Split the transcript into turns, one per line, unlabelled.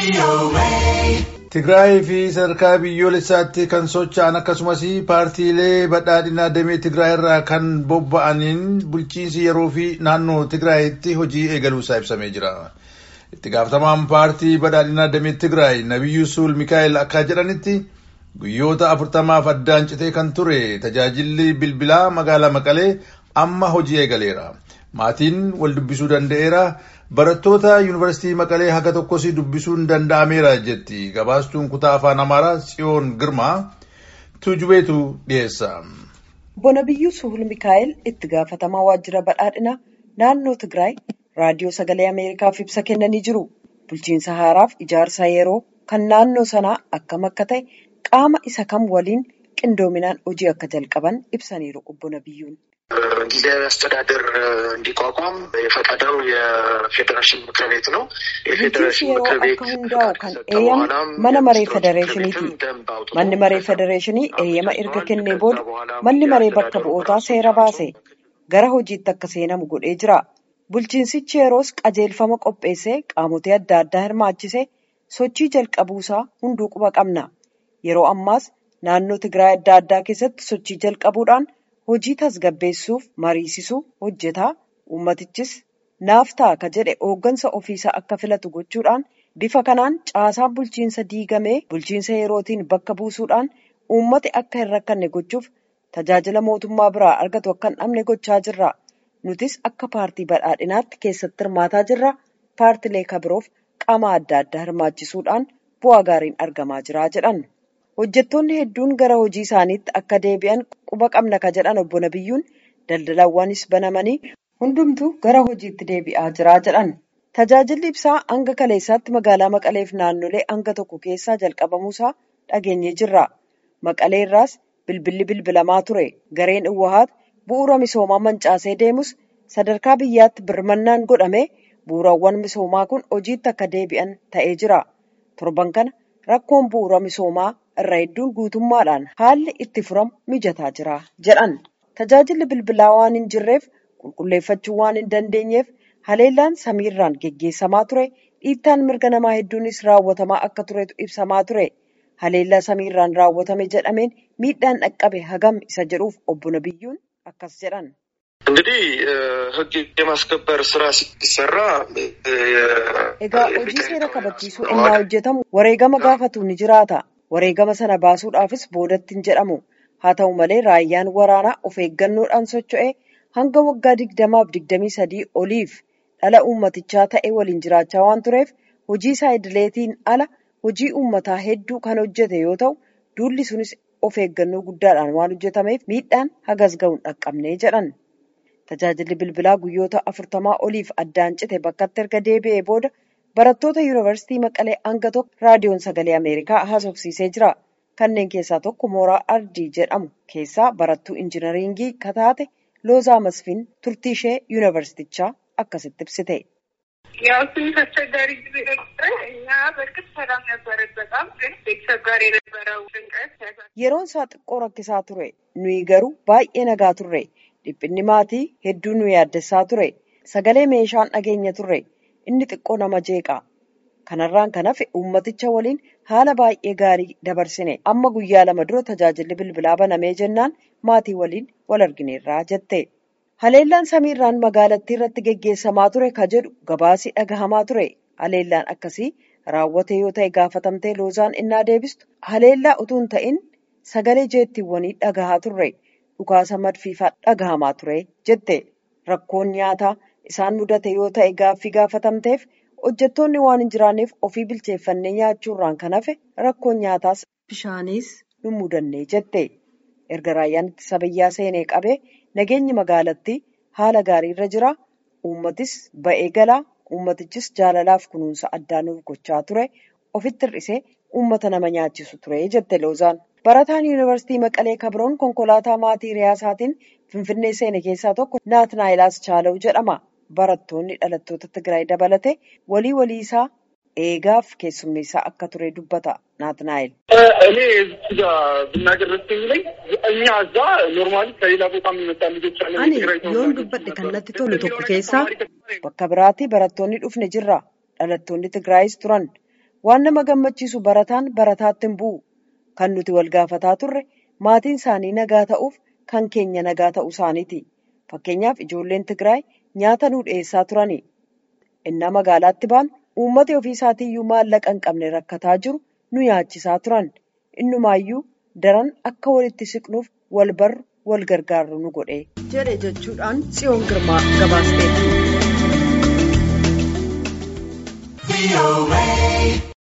Tigraay fi sadarkaa biyyoolessaatti kan socho'an akkasumas paartiilee badhaadhinaa damee Tigraay irraa kan bobba'aniin bulchiinsi yeroo fi naannoo Tigraayitti hojii eegaluusaa ibsamee jira. Itti gaafatamaan paartii badhaadhinaa damee Tigraay Nabiyyuu Suul Mikaa'el akka jedhanitti guyyoota afurtamaaf addaan citee kan ture tajaajilli bilbilaa magaalaa Maqalee amma hojii eegaleera. Maatiin wal dubbisuu danda'eera. Barattoota yuunivarsiitii Maqalee haga tokkos dubbisuun danda'ameera jetti. Gabaastuun kutaa afaan Amaaraa Tsiyoon Girmaa tujubeetu dhiyeessa.
Obbo Nabiyyuu Suhul Mikaa'el itti gaafatamaa waajjira badhaadhinaa naannoo Tigraay raadiyoo sagalee Ameerikaaf ibsa kennanii jiru. Bulchiinsa haaraaf ijaarsa yeroo kan naannoo sanaa akkam akka ta'e qaama isa kam waliin qindoominaan hojii akka jalqaban ibsaniiru Obbo Nabiyyuun.
ጊዜያዊ አስተዳደር እንዲቋቋም የፈቀደው የፌዴሬሽን ምክር ቤት ነው።
የፌዴሬሽን ምክር ቤት ከሰጠ መነ መሬ ፌዴሬሽኒቲ manni maree federeeshinii eeyyama erga kennee booda manni maree bakka bu'ootaa seera baase gara hojiitti akka seenamu godhee jira. Bulchiinsichi yeroos qajeelfama qopheessee qaamotee adda addaa hirmaachisee sochii jalqabuusaa hunduu quba qabna. Yeroo ammaas naannoo Tigraay adda addaa keessatti sochii jalqabuudhaan hojii tasgabbeessuuf mariisisuu hojjetaa uummatichis naaf ta'a ka jedhe hooggansa ofiisaa akka filatu gochuudhaan bifa kanaan caasaan bulchiinsa diigamee bulchiinsa yerootiin bakka buusuudhaan uummati akka hin rakkanne gochuuf tajaajila mootummaa biraa argatu akka hin dhabne gochaa jirra. Nutis akka paartii badhaadhinaatti keessatti hirmaataa jirra. Paartilee kabiroof qaama adda addaa hirmaachisuudhaan bu'aa gaariin argamaa jira jedhan. Hojjettoonni hedduun gara hojii isaaniitti akka deebi'an quba qabna ka jedhan obbo Nabiyyuun daldalawwanis banamanii hundumtuu gara hojiitti deebi'aa jira jedhan. Tajaajilli ibsaa hanga kaleessaatti magaalaa Maqaleef naannolee hanga tokko keessaa jalqabamuusaa dhageenyee jirra. Maqalee irraas bilbilli bilbilamaa ture. Gareen Uwahaat bu'uura misoomaa mancaasee deemus sadarkaa biyyaatti birmannaan godhamee bu'uurawwan misoomaa kun hojiitti akka deebi'an ta'ee jira. Torban kana rakkoon bu'uura misoomaa irra hedduun guutummaadhaan haalli itti furamu mijataa jira jedhan. Tajaajilli bilbilaa waan hin jirreef qulqulleeffachuu waan hin dandeenyeef haleellaan samiirraan geggeessamaa ture dhiittaan mirga namaa hedduunis raawwatamaa akka turetu ibsamaa ture. Haleellaa samiirraan raawwatame jedhameen miidhaan dhaqqabe hagam isa jedhuuf obbo Nabiyyuun akkas jedhan.
እንግዲህ ሕግ የማስከበር ስራ ሲሰራ
Egaa hojii seera kabachiisuu innaa hojjetamu wareegama gaafatu ni jiraata. Wareegama sana baasuudhaafis boodatti hin jedhamu. Haa ta'u malee raayyaan waraanaa of eeggannoodhaan socho'ee hanga waggaa digdamaaf digdamii sadii oliif dhala uummatichaa ta'e waliin jiraachaa waan tureef hojii isaa idileetiin ala hojii uummataa hedduu kan hojjete yoo ta'u duulli sunis of eeggannoo guddaadhaan waan hojjetameef miidhaan hagas ga'uun dhaqqabnee jedhan. Tajaajilli bilbilaa guyyoota afurtamaa oliif addaan cite bakkatti erga deebi'ee booda barattoota yuunivarsiitii Maqalee hanga tokko raadiyoon sagalee Ameerikaa haasofsiisee jira. Kanneen keessaa tokko mooraa Ardii jedhamu keessaa barattuu injinariingii kataate Loozaa Masfiin turtii ishee yuunivarsiitichaa akkasitti ibsite.
ያው ትንሽ አስቸጋሪ ጊዜ ነበረ። እኛ በእርግጥ ሰላም ነበረን በጣም ግን ቤተሰብ ጋር የነበረው ጭንቀት
Yeroon isaa xiqqoo rakkisaa ture. Nuyi garuu baay'ee nagaa turre. Dhiphinni maatii hedduu nu yaaddessaa ture. Sagalee meeshaan dhageenya turre. Inni xiqqoo nama jeeqa. Kanarraan kan hafe uummaticha waliin haala baay'ee gaarii dabarsine. Amma guyyaa lama dura tajaajilli bilbilaa banamee jennaan maatii waliin wal argineerraa jette. Haleellaan samiirraan magaalattii irratti geggeessamaa ture ka jedhu gabaasii dhagahamaa ture. Haleellaan akkasii raawwate yoo ta'e gaafatamtee loozaan innaa deebistu haleellaa utuu hin ta'in sagalee jeettiiwwanii dhagahaa turre. Dhukaasa madfiifaa dhagahamaa ture jette. Rakkoon nyaataa isaan mudate yoo ta'e gaaffii gaafatamteef hojjettoonni waan hin jiraanneef ofii bilcheeffannee nyaachuurraan kan hafe rakkoon nyaataas bishaanis nu mudannee jette. Erga raayyaan ittisa biyyaa seenee qabee nageenyi magaalattii haala gaariirra jira. Uummatis ba'ee galaa. Uummatichis jaalalaaf kunuunsa addaa nuuf gochaa ture. Ofitti hir'isee uummata nama nyaachisu ture jette Loozaan. Barataan yuunivarsiitii Maqalee Kabroon konkolaataa maatii Riyaasaatiin Finfinnee seene keessaa tokko Naatnaayilaas Chaalaw jedhama. Barattoonni dhalattoota Tigraay dabalatee walii walii isaa eegaaf keessummeessaa akka ture dubbata Naatnaayil.
እኔ እዚህ ጋር ብናገር ደስ የሚለኝ እኛ እዛ ኖርማሊ ከሌላ ቦታ የሚመጣ ልጆች አለ
Ani yoon dubbadhe kan natti tolu tokko keessaa bakka biraatti barattoonni dhufne jirra. Dhalattoonni Tigraayis turan. waan nama gammachiisu barataan barataatti hin bu'u kan nuti wal gaafataa turre maatiin isaanii nagaa ta'uuf kan keenya nagaa ta'uu isaaniiti fakkeenyaaf ijoolleen tigraay nyaata nuu dhiyeessaa turani innaa magaalaatti baanu uummata ofii isaatiiyyuu maallaqa hin qabne rakkataa jiru nu nyaachisaa turan innumaayyuu daran akka walitti siqnuuf wal barru wal gargaarru nu godhe jedhe jechuudhaan tsiyoon girmaa gabaasteetti.